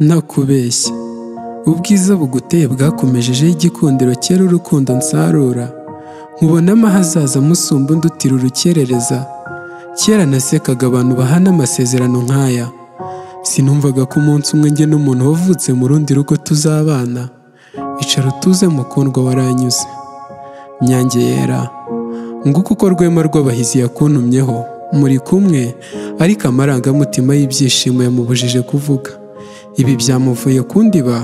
ntakubeshya ubwiza buguteye bwakumejejeho igikundiro cyera urukundo nsarura nkubonamo ahazaza musumba undutira urukerereza kera nasekaga abantu bahana amasezerano nk'aya sinumvaga ko umunsi umwe njye n'umuntu wavutse mu rundi rugo tuzabana icara utuze mukundwa waranyuze nyange yera nguko uko rwema rw'abahizi yakuntumyeho muri kumwe ariko amarangamutima y'ibyishimo yamubujije kuvuga ibi byamuvuye kundiba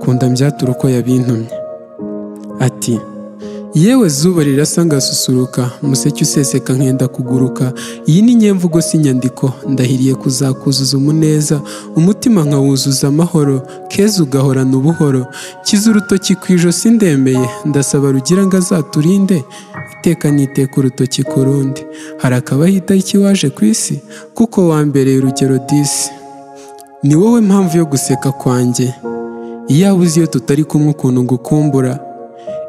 kunda mbyaturu uko yabintumye ati yewe zuba rirasa ngasusuruka museke useseka nkenda kuguruka iyi ni nyemvugo si inyandiko ndahiriye kuzakuzuza umuneza umutima nkawuzuza amahoro keza ugahorana ubuhoro kiza urutoki ku ijosi ndemeye ndasaba rugira ngo azaturinde iteka n'iteka urutoki ku rundi hari akabaho itariki waje ku isi kuko wambereye urugero disi ni wowe mpamvu yo guseka kwanjye iyaba uzi iyo tutari kumwe ukuntu ngukumbura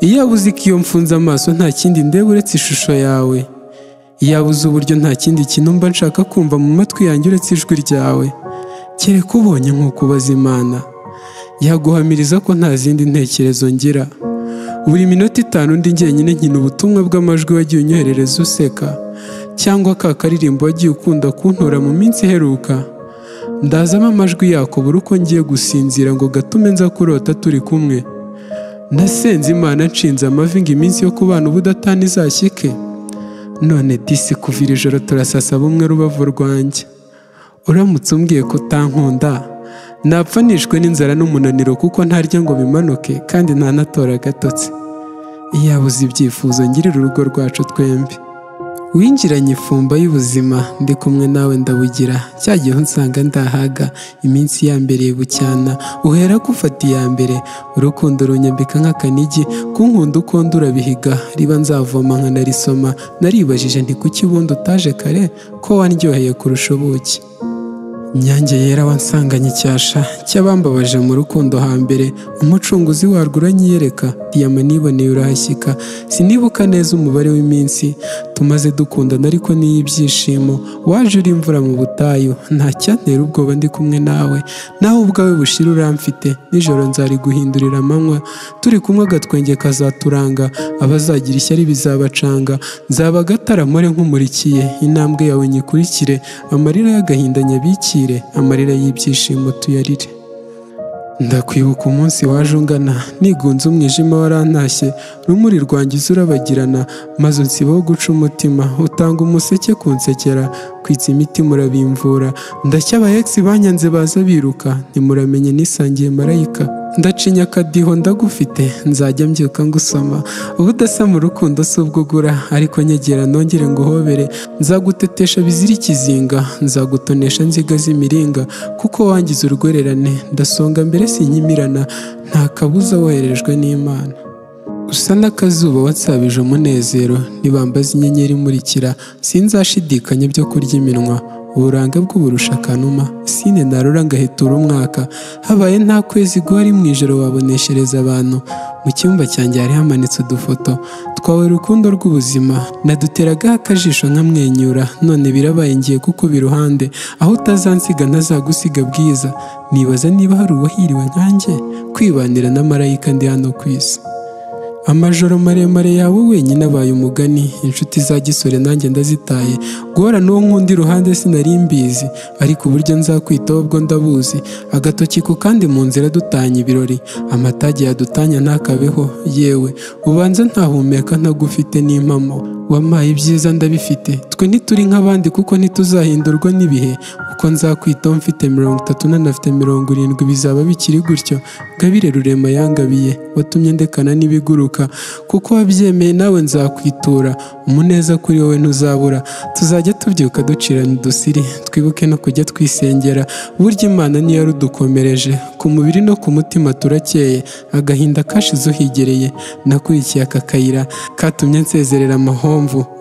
iyaba uzi ko iyo mfunze amaso nta kindi ndeba uretse ishusho yawe iyaba uzi uburyo nta kindi kintu mba nshaka kumva mu matwi yanjye uretse ijwi ryawe kereka ubonye nk'uko ubaza imana yaguhamiriza ko nta zindi ntekerezo ngira buri minota itanu undi njyenyine nkina ubutumwa bw'amajwi wagiye unyoherereza useka cyangwa ka karirimbo wagiye ukunda kuntora mu minsi iheruka ndazamo amajwi yako buri uko ngiye gusinzira ngo gatume nza kurota turi kumwe nasenze imana nshinze amavi ngo iminsi yo kubana ubudatani izashyike none disi kuva iri joro turasasa bumwe rubavu rwanjye uramutse umbwiye ko utankunda napfa nishwe n'inzara n'umunaniro kuko ntarya ngo bimanuke kandi ntanatora agatotsi iyaba uzi ibyifuzo ngirira urugo rwacu twembi winjiranye ifumba y'ubuzima ndi kumwe nawe ndabugira cya gihe unsanga ndahaga iminsi yambereye bucyana uhera ko ufata iya mbere urukundo runyambika nk'akanigi kunkunda uko ndi urabihiga riba nzavoma nkanarisoma naribajije nti kuki ubundi utaje kare ko wandyoheye kurusha ubuki nyange yera wansanganye icyasha cy'abambabaje mu rukundo hambere umucunguzi warwo uranyiyereka diyama niboneye urahashyika sinibuka neza umubare w'iminsi tumaze dukundana ariko niy'ibyishimo waje uri imvura mu butayu ntacyantera ubwoba ndi kumwe nawe nawe ubwawe bushira uramfite nijoro nzari guhindurira amanywa turi kumwe agatwenge kazaturanga abazagira ishyari bizabacanga nzaba agatara mpore nk'umurikiye intambwe yawe nyikurikire amarira y'agahinda nyabikire amarira y'ibyishimo tuyarire ndakwibuka umunsi waje ungana nigunze umwijima warantashye rumuri rwangiza urabagirana maze unsibaho guca umutima utanga umuseke kunsekera kwitsa imiti murabimvura ndacya abayegisi banyanze baza biruka ntimuramenye nisangiye marayika ndacinya akadiho ndagufite nzajya mbyuka ngusoma ubudasa mu rukundo si ubwo ugura ariko nyegera nongere nguhobere nzagutetesha bizira ikizinga nzagutonesha nziga z'imiringa kuko wangize urwererane ndasonga mbere sinyimirana nta kabuza woherejwe n'imana usa n'akazuba watsabije umunezero ntibambaze inyenyeri imurikira sinzashidikanya byo kurya iminwa uburanga bw'uburusha akanuma sine narura ngahetura umwaka habaye nta kwezi guhari mu ijoro waboneshereza abantu mu cyumba cyanjye hari hamanitse udufoto twawe urukundo rw'ubuzima naduteraga akajisho nkamwenyura none birabaye ngiye kuko iruhande aho utazansiga ntazagusiga bwiza nibaza niba hari uwahiriwe nkanjye kwibanira na marayika ndi hano ku isi amajoro maremare yawe wenyine abaye umugani inshuti za gisore nanjye ndazitaye guhora n'uwo nkunda iruhande sinari mbizi ariko uburyo nzakwitaho ubwo ndabuzi agatoki ku kandi mu nzira dutanya ibirori amatage yadutanya ntakabeho yewe ubanza ntahumeka ntagufite n'impamo wampaye ibyiza ndabifite twe ntituri nk'abandi kuko ntituzahindurwa n'ibihe uko nzakwitaho mfite mirongo itatu nanafite mirongo irindwi bizaba bikiri gutyo gabire rurema yangabiye watumye ndekana n'ibiguruka kuko wabyemeye nawe nzakwitura umuneza kuri wowe ntuzabura tuzajya tubyuka ducirana udusiri twibuke no kujya twisengera burya imana niyo yarudukomereje ku mubiri no ku mutima turakeye agahinda kashize uhigereye nakurikiye aka kayira katumye nsezerera amahoro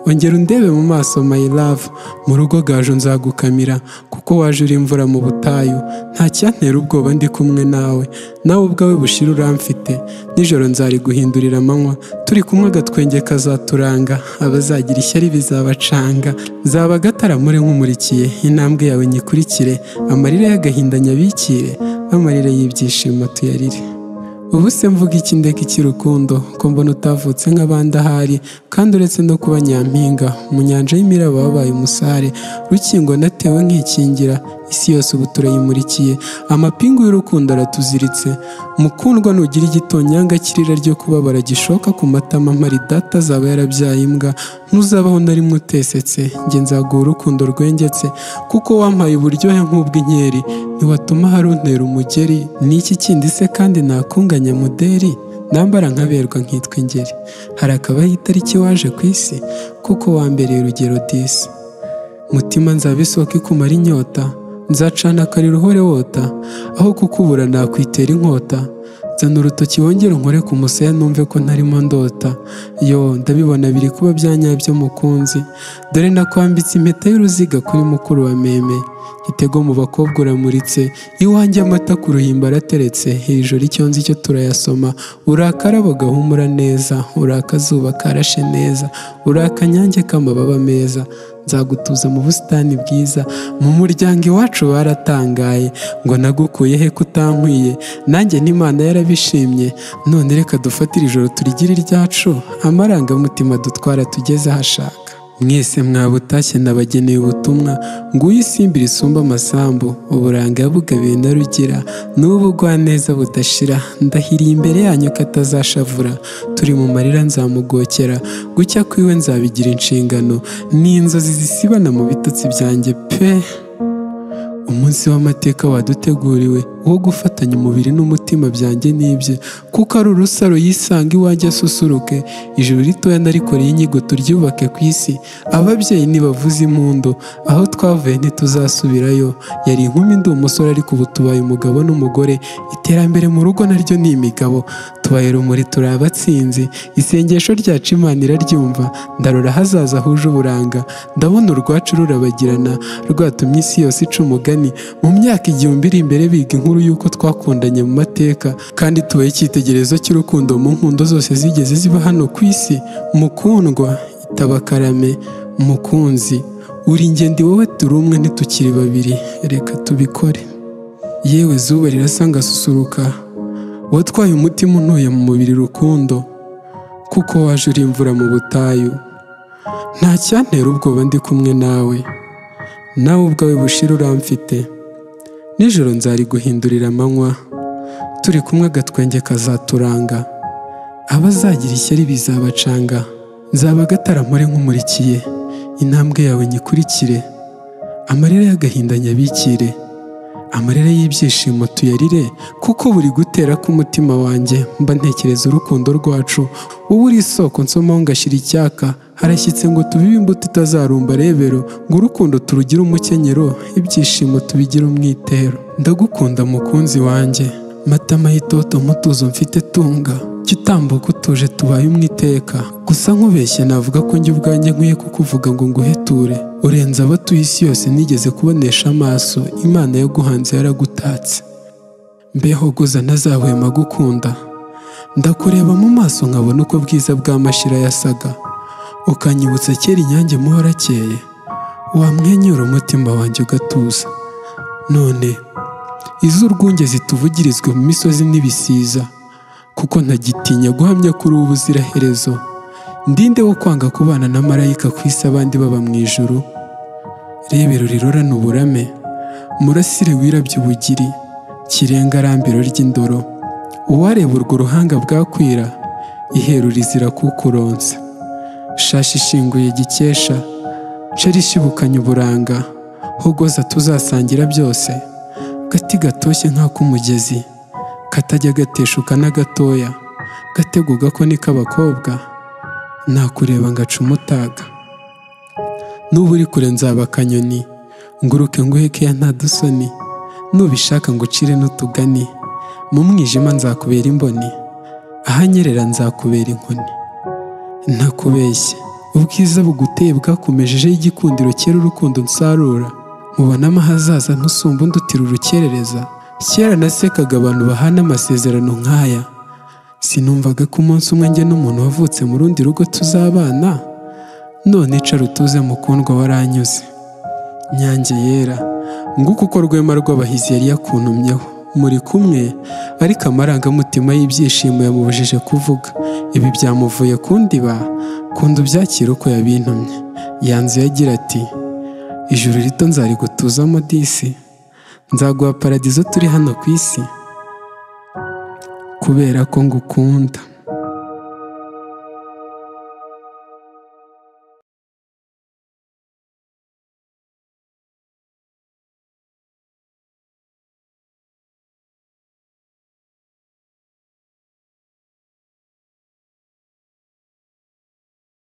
ongera undebe mu maso my love mu rugo gaju nzagukamira kuko waje uri imvura mu butayu ntacyantera ubwoba ndi kumwe nawe nawe ubwawe bushira uramfite nijoro nzari guhindurira amanywa turi kumwe agatwenge kazaturanga abazagira ishyari bizabacanga zaba agatara muri nk'umurikiye intambwe yawe nyikurikire amarira y'agahinda nyabikire amarira y'ibyishimo tuyarire ubu se mvuga iki ndeka iki rukundo ko mbona utavutse nk'abandi ahari kandi uretse no kuba nyampinga mu nyanja y'imiraba wabaye umusare rukingo natewe nkikingira isi yose ubu turayimurikiye amapingu y'urukundo aratuziritse mukundwa nugira igitonyanga kirira ryo kubabara gishoka ku matama mpari data azaba yarabyaye imbwa ntuzabaho na rimwe utesetse njye nzaguha urukundo rwengetse kuko wampaye uburyohe nk'ubw'inkeri ntiwatuma haruntera umugeri ni iki kindi se kandi nakunganya muderi nambara nkaberwa nkitwa ingeri hari akabaho itariki waje ku isi kuko wambereye urugero disi mutima nzaba isoko ikumara inyota nzacana akari ruhore wota aho kukubura nakwitera inkota nzana urutoki wongere unkore ku musaya numve ko ntarimo ndota yo ndabibona biri kuba byanyabyo mukunzi dore nakwambitse impeta y'uruziga kuri mukuru wa meme gitego mu bakobwa uramuritse iwanjye amata ku ruhimbo arateretse hejuru icyo nzi cyo turayasoma urakarabo gahumura neza urakazuba karashe neza urakanyange k'amababa meza nzagutuza mu busitani bwiza mu muryango iwacu baratangaye ngo nagukuye he kutankwiye nanjye n'imana yarabishimye none reka dufatire ijoro turigire iryacu amarangamutima dutwara tugeze ahashaka mwese mwaba utashye nabageneye ubutumwa nguyu isimbi risumba amasambu uburanga yabugabiwe na rugira n'ubu neza budashira ndahiriye imbere yanyu ko atazashavura turi mu marira nzamugokera gucya kwiwe nzabigira inshingano ni inzozi zisibana mu bitotsi byanjye pe umunsi w'amateka waduteguriwe wo gufatanya umubiri n'umutima byanjye n'ibye kuko ari urusaro yisanga iwanjye asusuruke ijuru ritoya narikoreye inyigo turyubake ku isi ababyeyi ntibavuze impundu aho twavuye ntituzasubirayo yari inkumi ndi umusore ariko ubu tubaye umugabo n'umugore iterambere mu rugo naryo ni imigabo tubaye rumuri turi abatsinzi isengesho ryacu imana iraryumva ndarora hazaza huje uburanga ndabona urwacu rurabagirana rwatumye isi yose ica umugani mu myaka igihumbi iri imbere biga inkuru y'uko twakundanye mu mateka kandi tubaye icyitegererezo cy'urukundo mu nkundo zose zigeze ziba hano ku isi mukundwa itaba karame mukunzi uri ingendo wowe turi umwe ntitukiri babiri reka tubikore yewe zuba rirasa ngasusuruka watwaye umutima unuye mu mubiri rukundo kuko waje uri imvura mu butayu nta cyantera ubwoba ndi kumwe nawe nawe ubwawe bushira uramfite nijoro nzariguhindurira amanywa turi kumwe agatwenge kazaturanga abazagira ishyari bizabacanga nzaba agataramure nk'umurikiye intambwe yawe nyikurikire amarira y'agahinda nyabikire amarira y'ibyishimo tuyarire kuko buri gutera k'umutima wanjye mba ntekereza urukundo rwacu wowe uri isoko nsomaho ngashyira icyaka harashyitse ngo tubibe imbuto itazarumba rebero ngo urukundo turugire umukenyero ibyishimo tubigire umwitero ndagukunda mukunzi wanjye matama y'itoto mutuzo mfite tunga kitambuka utuje tubaye umwiteka gusa nkubeshye navuga ko njye ubwanjye nkwiye kukuvuga ngo nguheture urenze abo tuye isi yose nigeze kubonesha amaso imana yaguhanze yaragutatse mbeho guza ntazahwema gukunda ndakureba mu maso nkabona uko bwiza bw'amashira yasaga ukanyibutsa kera inyange muhora akeye wamwenyura umutima wanjye ugatuza none iz'urwunge zituvugirizwe mu misozi n'ibisiza kuko ntagitinya guhamya kuri ubu ubuziraherezo ndinde wo kwanga kubana na marayika ku isi abandi baba mu ijuru rebero rirorana uburame murasire wirabye ubugiri kirenga arambiro ry'indoro uwareba urwo ruhanga bwakwira ihero rizira kukuronsa shashi ishinguye gikesha ceri ishibukanye uburanga hogoza tuzasangira byose gati gatoshye nk'ak'umugezi katajya gateshuka na gatoya gatego gako ni k'abakobwa nakureba ngaca umutaga nuba uri kure nzaba akanyoni nguruke nguheke ya nta dusoni nubishaka ngucire n'utugani mu mwijima nzakubera imboni ahanyerera nzakubera inkoni ntakubeshye ubwiza buguteye bwakumejejeho igikundiro kera urukundo nsarura mubonamo ahazaza ntusumba undi utira urukerereza kera nasekaga abantu bahana amasezerano nk'aya sinumvaga ko umunsi umwe njye n'umuntu wavutse mu rundi rugo tuzabana none icara utuze mukundwa waranyuze nyange yera nguko uko rwema rw'abahizi yari yakuntumyeho muri kumwe ariko amarangamutima y'ibyishimo yamubujije kuvuga ibi byamuvuye kundiba kunda ubyakira uko yabintumye yanzuye agira ati ijuru rito nzarigutuzamo disi nzaguha paradizo turi hano ku isi kubera ko ngukunda